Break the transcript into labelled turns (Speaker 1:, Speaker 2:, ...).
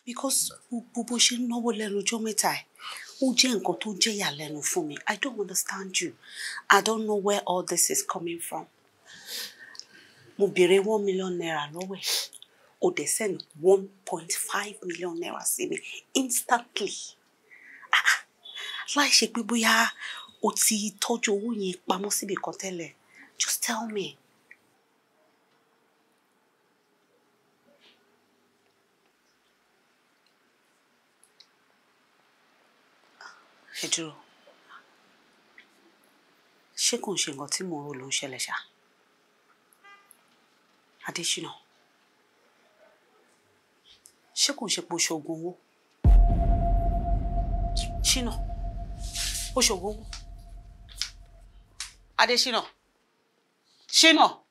Speaker 1: because gbogbo bó ṣe ń náwó lẹ́nu ọjọ́ mẹ́ta ẹ̀ ó jẹ́ nǹkan tó jẹ́ ìyàlẹ́nu fún mi I don't understand you I don't know where all this is coming from mo béèrè one million naira lọ́wọ́ ẹ̀ o dẹ̀ send one point five million naira sí mi instantly ah láì ṣe pé bóyá o ti tọ́jú owó yẹn pamọ́ síbi kan tẹ́lẹ̀ just tell me. ẹ dúró ṣé kò ń ṣe nǹkan tí mò ń rò ló ń ṣẹlẹ̀ ṣá Adésínà ṣé kò ń ṣe pé o ṣoògùn owó ṣínà o ṣoògùn owó Adésínà ṣínà.